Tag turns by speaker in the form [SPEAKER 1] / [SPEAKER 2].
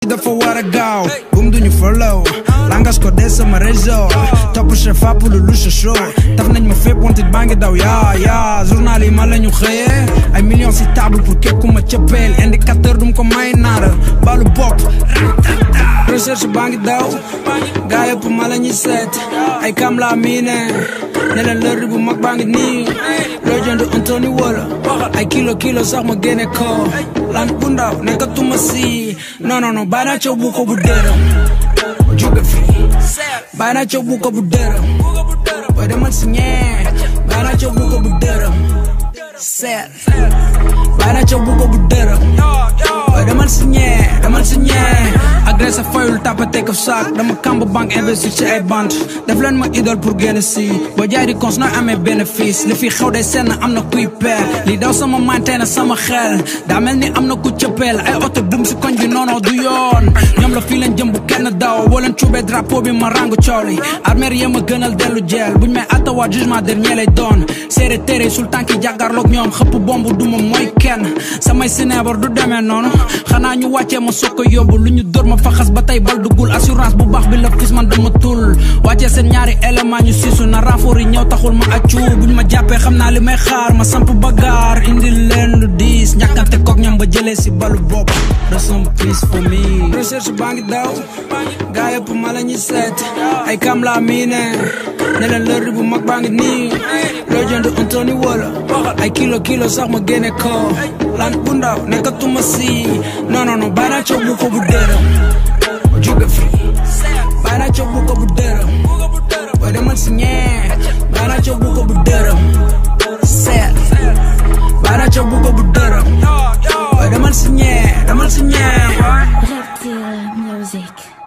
[SPEAKER 1] dafa war a gaaw bum duñu follow langas ko des sama réseau topp chef app lu lu sa show taf nañ ma fépp wante baa ngi daw yaa yaa journal yi ma la ñu xëyee ay millions si table pour képp ku ma cëppeel indicateur dum ko may naara balu bopp recherche baa ngi daw gaa yëpp ma la ñuy seet ay kam la miine ne leen lërdi bu mag baa ngi nii loo jënd Anthony wala ay kilo kilo sax ma génne ko lan bu ndaw nekkatuma si non non non bàyyi naa coow bu ko bu dërëm jóge fi bàyyi naa coow bu ko bu dërëm booy demal si ñee bàyyi naa coow bu ko bu dërëm seet bàyyi naa coow bu ko bu dërëm booy demal si ñee demal si ñee agressé fayul tapate ko saak dama kamb banque investir ci ay bant def leen ma idole pour génn si boo jaay di cons nooy amee bénéfice li fi xew day senn am na kuy peer li daw sama mantee na sama xel daa mel ni am na ku cëppeel ay oto bum si koñ bi noonoo du yoon ñoom la fii leen jëm bu kenn daw boo leen cuubee drapeau bi ma rangu coow li armeer yee ma gënal dellu jeel buñ may attawaat jugement dernier lay doon séeré téere sul tànki jàkkaarloog ñoom xëpp bomb duma mooy kenn samay sineebar du demee noonu xanaa ñu wàccee ma soog ko yóbbu lu ñu dóor ma faxas ba tey bal duggul assurance bu baax bi la fis man dama tul wàccee seen ñaari élément ñu siisu na renfort yi ñëw taxul ma accu buñ ma jàppee xam naa li may xaar ma samp bagaar indi leen lu diis ñàkkante kook ñoom ba jëlee si balu bopp rest in peace for me recherche baa ngi daw gaa yëpp ma la ñuy seet ay kam la miine ne leen lërdi bu mag baa ngi nii loo jënd Anthony wala ay kilo kilo sax ma génne ko lan bu ndaw nekkatuma si non non non bàyyi naa coow bu ko bu dërëm jóge fi bàyyi naa coow bu ko bu dërëm booy demal si ñee bàyyi naa coow bu ko bu dërëm seet bàyyi naa coow bu ko bu dërëm booy demal si ñee demal si ñee
[SPEAKER 2] Reptile Music.